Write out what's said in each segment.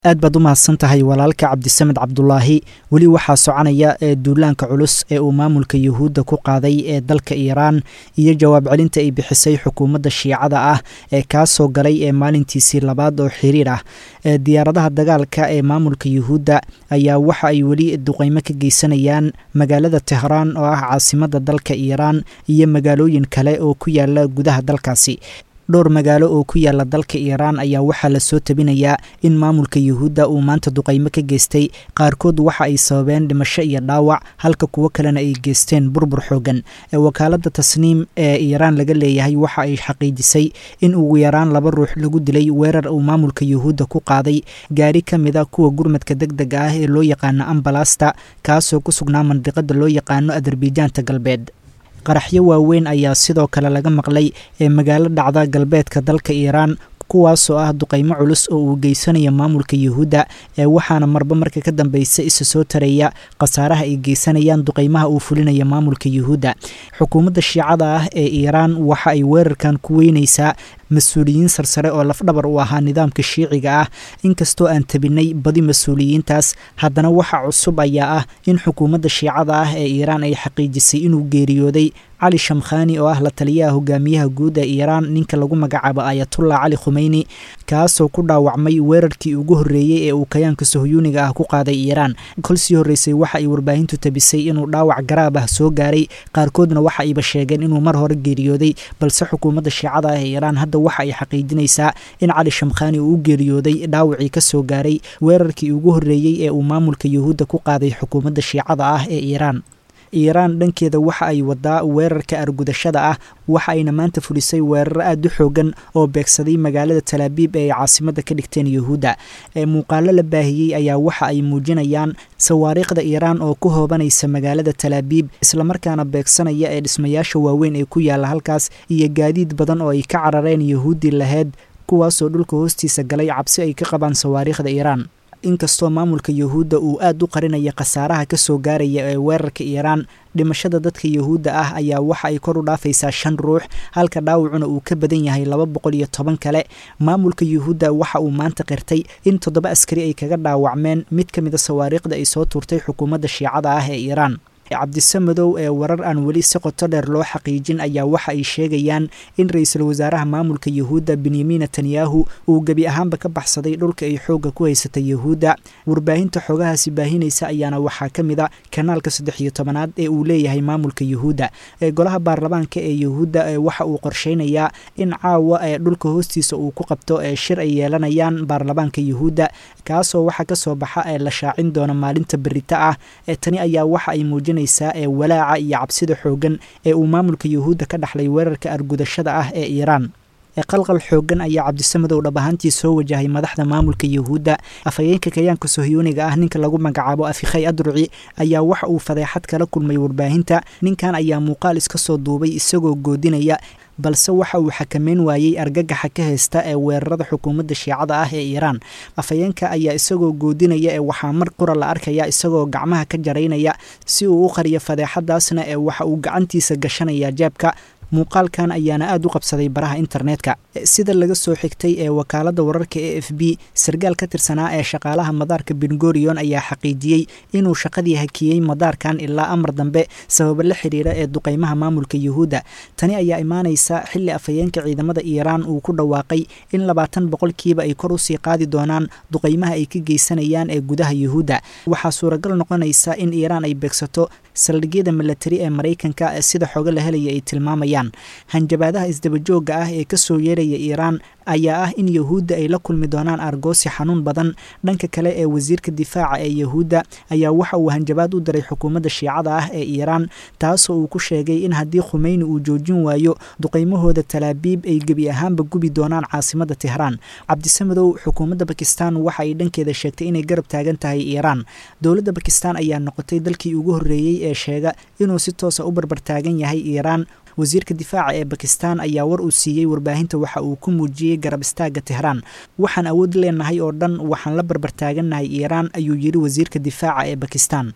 aad baad u mahadsan tahay walaalka cabdisamed cabdulaahi weli waxaa soconaya ee duulaanka culus ee uu maamulka yuhuudda ku qaaday ee dalka iiraan iyo jawaab celinta ay bixisay xukuumadda shiicada ah ee kaasoo galay ee maalintiisii labaad oo xiriir ah ee diyaaradaha dagaalka ee maamulka yuhuudda ayaa waxa ay weli duqeymo ka geysanayaan magaalada tehraan oo ah caasimadda dalka iiraan iyo magaalooyin kale oo ku yaala gudaha dalkaasi dhowr magaalo oo ku yaala dalka iiraan ayaa waxaa lasoo tabinayaa in maamulka yuhuudda uu maanta duqeymo ka geystay qaarkood waxa ay sababeen dhimasho iyo dhaawac halka kuwo kalena ay geysteen burbur xoogan ee wakaaladda tasniim ee iiraan laga leeyahay waxa ay xaqiijisay in ugu yaraan laba ruux lagu dilay weerar uu maamulka yuhuudda ku qaaday gaari ka mid a kuwa gurmadka deg dega ah ee loo yaqaano ambalasta kaasoo ku sugnaa mandiqada loo yaqaano adarbijaanta galbeed qaraxyo waaweyn ayaa sidoo kale laga maqlay ee magaalo dhacda galbeedka dalka iiraan kuwaasoo ah duqeymo culus oo uu geysanayo maamulka yuhuudda ee waxaana marba marka ka dambeysa isa soo taraya khasaaraha ay geysanayaan duqeymaha uu fulinayo maamulka yuhuudda xukuumadda shiicada ah ee iiraan waxa ay weerarkan ku weyneysaa mas-uuliyiin sarsare oo lafdhabar u ahaa nidaamka shiiciga ah inkastoo aan tabinay badi mas-uuliyiintaas haddana waxa cusub ayaa ah in xukuumadda shiicada ah ee iiraan ay xaqiijisay inuu geeriyooday cali shamkhani oo ah la taliyaha hogaamiyaha guud ee iiraan ninka lagu magacaabo ayatullah cali khumeyni kaasoo ku dhaawacmay weerarkii ugu horreeyey ee uu kayaanka sohyuuniga ah ku qaaday iiraan kol sii horreysay waxa ay warbaahintu tabisay inuu dhaawac garaab ah soo gaaray qaarkoodna waxa ayba sheegeen inuu mar hore geeriyooday balse xukuumadda shiicada ah ee iiraan hadda waxa ay xaqiijinaysaa in cali shamkhani uu u geeriyooday dhaawacii ka soo gaaray weerarkii ugu horreeyey ee uu maamulka yuhuudda ku qaaday xukuumadda shiicada ah ee iiraan iiraan dhankeeda waxa ay wadaa weerarka argudashada ah waxa ayna maanta fulisay weeraro aada u xoogan oo beegsaday magaalada talaabiib ee ay caasimadda ka dhigteen yuhuudda ee muuqaalo la baahiyey ayaa waxa ay muujinayaan sawaariikhda iiraan oo ku hoobanaysa magaalada talaabiib islamarkaana beegsanaya ee dhismayaasha waaweyn ee ku yaalla halkaas iyo gaadiid badan oo ay ka carareen yuhuuddii laheyd kuwaasoo dhulka hoostiisa galay cabsi ay ka qabaan sawaariikhda iiraan inkastoo maamulka yuhuudda uu aada u qarinaya khasaaraha ka soo gaaraya ee weerarka iiraan dhimashada dadka yuhuudda ah ayaa waxa ay kor u dhaafaysaa shan ruux halka dhaawacuna uu ka badan yahay laba boqol iyo toban kale maamulka yuhuudda waxa uu maanta qirtay in toddoba askari ay kaga dhaawacmeen mid ka mid a sawaariikhda ay soo tuurtay xukuumadda shiicada ah ee iiraan cabdisamadow ee warar aan weli si qoto dheer loo xaqiijin ayaa waxa ay sheegayaan in ra-iisul wasaaraha maamulka yuhuudda benyamin netanyahu uu gebi ahaanba ka baxsaday dhulka ay xoogga ku haysatay yuhuudda warbaahinta xoogahaasi baahinaysa ayaana waxaa ka mid a kanaalka saddex iyo tobanaad ee uu leeyahay maamulka yuhuudda ee golaha baarlamaanka ee yuhuudda ee waxa uu qorsheynayaa in caawa ee dhulka hoostiisa uu ku qabto ee shir ay yeelanayaan baarlamaanka yuhuudda kaasoo waxa ka soo baxa ee la shaacin doona maalinta berita ah ee tani ayaa waxa ay muujinaysaa ee walaaca iyo cabsida xooggan ee uu maamulka yuhuudda ka dhaxlay weerarka argudashada ah ee iiraan qalqal xoogan ayaa cabdisamadow dhab ahaantii soo wajahay madaxda maamulka yuhuudda afhayeenka kayaanka sohyuuniga ah ninka lagu magacaabo afikhay adruci ayaa waxa uu fadeexad kala kulmay warbaahinta ninkan ayaa muuqaal iska soo duubay isagoo goodinaya balse waxa uu xakameyn waayey argagaxa ka haysta ee weerarada xukuumadda shiicada ah ee iiraan afhayeenka ayaa isagoo goodinaya ee waxaa mar qura la arkaya isagoo gacmaha ka jaraynaya si uu u qariyo fadeexadaasna ee waxa uu gacantiisa gashanaya jeebka muuqaalkan ayaana aada u qabsaday baraha internetka sida laga soo xigtay ee wakaaladda wararka e f b sarkaal ka tirsanaa ee shaqaalaha madaarka bengorion ayaa xaqiijiyey inuu shaqadii hakiyey madaarkan ilaa amar dambe sababo la xiriira ee duqeymaha maamulka yuhuudda tani ayaa imaanaysa xilli afhayeenka ciidamada iiraan uu ku dhawaaqay in labaatan boqolkiiba ay kor usii qaadi doonaan duqeymaha ay ka geysanayaan ee gudaha yuhuudda waxaa suuragal noqonaysa in iiraan ay beegsato saldhigyada milatari ee maraykanka sida xooga la helaya ay tilmaamayaan hanjabaadaha isdabajooga ah ee kasoo yeeraya iiraan ayaa ah in yuhuudda ay la kulmi doonaan argoosi xanuun badan dhanka kale ee wasiirka difaaca ee yuhuudda ayaa waxa uu hanjabaad u diray xukuumadda shiicada ah ee iiraan taasoo uu ku sheegay in haddii khumeyni uu joojin waayo duqeymahooda talaabiib ay gebi ahaanba gubi doonaan caasimadda tehraan cabdisamadow xukuumadda bakistan waxa ay dhankeeda sheegtay inay garab taagan tahay iiraan dowladda bakistan ayaa noqotay dalkii ugu horreeyey ee sheega inuu si toosa u barbartaagan yahay iiraan wasiirka difaaca ee bakistan ayaa war uu siiyey warbaahinta waxa uu ku muujiyey garab istaaga tehraan waxaan awood leenahay oo dhan waxaan la barbartaagannahay iiraan ayuu yidhi wasiirka difaaca ee bakistan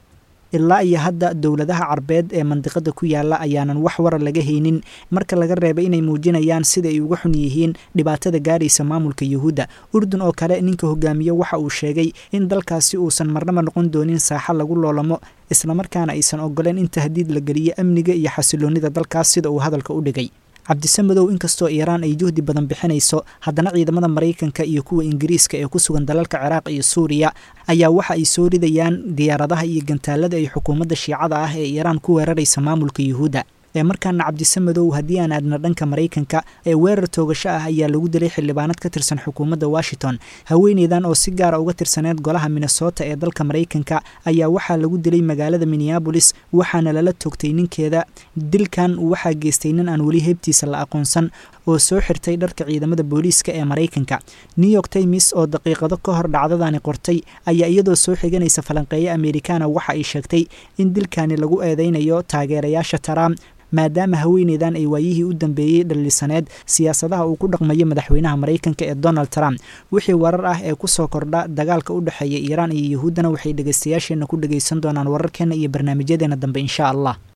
ilaa iyo hadda dowladaha carbeed ee mandiqada ku yaala ayaanan wax wara laga haynin marka laga reebay inay muujinayaan sida ay uga xun yihiin dhibaatada gaaraysa maamulka yuhuudda urdun oo kale ninka hogaamiye waxa uu sheegay in dalkaasi uusan marnaba noqon doonin saaxa lagu loolamo islamarkaana aysan ogoleen in tahdiid la geliyo amniga iyo xasiloonnida dalkaas sida uu hadalka u dhigay cabdisamadow inkastoo iiraan ay juhdi badan bixinayso haddana ciidamada maraykanka iyo kuwa ingiriiska ee ku sugan dalalka ciraaq iyo suuriya ayaa waxa ay soo ridayaan diyaaradaha iyo gantaalada ay xukuumadda shiicada ah ee iiraan ku weeraraysa maamulka yuhuudda ee markaana cabdisamadow haddii aan aadna dhanka maraykanka ee weerar toogasho ah ayaa lagu dilay xildhibaanad ka tirsan xukuumadda washington haweeneydan oo si gaara uga tirsaneed golaha minnesota ee dalka maraykanka ayaa waxaa lagu dilay magaalada minneabolis waxaana lala toogtay ninkeeda dilkan waxaa geystay nin aan weli heybtiisa la aqoonsan oo soo xirtay dharka ciidamada booliiska ee maraykanka new york times oo daqiiqado ka hor dhacdadani qortay ayaa iyadoo soo xiganaysa falanqeeyo amerikaana waxa ay sheegtay in dilkani lagu eedeynayo taageerayaasha trump maadaama haweeneydan ay waayihii u dambeeyey dhalisaneed siyaasadaha uu ku dhaqmayo madaxweynaha maraykanka ee donald trump wixii warar ah ee kusoo kordha dagaalka u dhexeeya iiraan iyo yuhuuddana waxay dhegaystayaasheenna ku dhegaysan doonaan wararkeenna iyo barnaamijyadeena dambe insha allah